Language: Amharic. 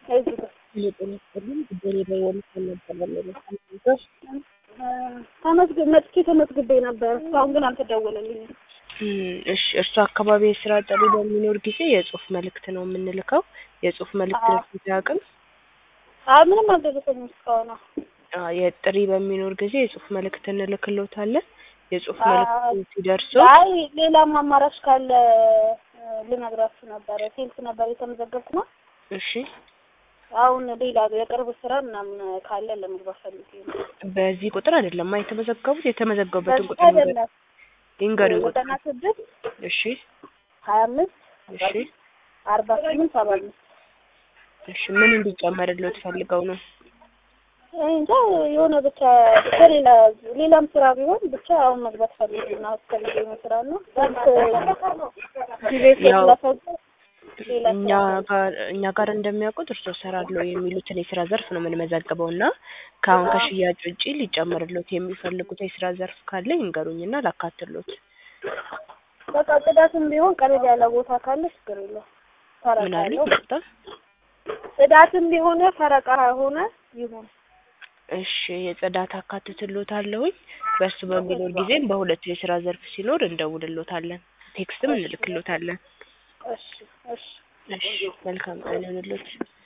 እዚህ ጋር የጤና ይስጥልኝ ጉዳይ የደወሉት ነበረ ለመሳቶች ተመዝግ መጥቼ ተመዝግቤ ነበር። እስካሁን ግን አልተደወለልኝም። እሺ እርሱ አካባቢ የስራ ጥሪ በሚኖር ጊዜ የጽሁፍ መልእክት ነው የምንልከው። የጽሁፍ መልእክት አዎ። ለፊት ያቅም አይ ምንም አልደረሰኝም እስካሁን። የጥሪ በሚኖር ጊዜ የጽሁፍ መልእክት እንልክሎታለን። የጽሁፍ አዎ። መልእክት ሲደርሱ አይ ሌላም አማራጭ ካለ እ፣ ልነግራችሁ ነበረ። ሴልስ ነበር የተመዘገብኩ ነው። እሺ አሁን ሌላ የቅርብ ስራ ምናምን ካለ ለመግባት ፈልጌ ነው። በዚህ ቁጥር አይደለም ማ የተመዘገቡት የተመዘገቡበትን በዚህ ቁጥር ይንገሩ- አይደለም ይንገሩኝ ቁጥር ዘጠና ስድስት እሺ ሀያ አምስት እሺ አርባ ስምንት ሰባ አምስት እሺ ምን እንዲጨመርልዎት ፈልገው ነው እኔ እንጃ የሆነ ብቻ ብቻ ሌላ ሌላም ስራ ቢሆን ብቻ አሁን መግባት ፈልጌ ነው አስፈልጌ ነው ስራ ነው ጊዜ ያው ስለፈጀ ሌላ እኛ ስራ ጋር እኛ ጋር እንደሚያውቁት እርሶ እሰራለሁ የሚሉትን የስራ ዘርፍ ነው የምንመዘግበው እና ከአሁን ከሽያጭ ውጪ ሊጨመርልዎት የሚፈልጉት የስራ ዘርፍ ካለ ይንገሩኝና ላካትሎት። በቃ ጽዳትም ቢሆን ቀለል ያለ ቦታ ካለ ችግር የለውም። ፈረቃ ምን አለ ያለው ይቅርታ? ጽዳትም ቢሆን ፈረቃ ሆነ ይሁን። እሺ የጽዳት አካትትሎታለሁኝ። በእሱ በሚኖር ጊዜም በሁለቱ የስራ ዘርፍ ሲኖር እንደውልሎታለን፣ ቴክስትም እንልክሎታለን። እሺ እሺ እሺ መልካም ቀን ይሁንልዎት።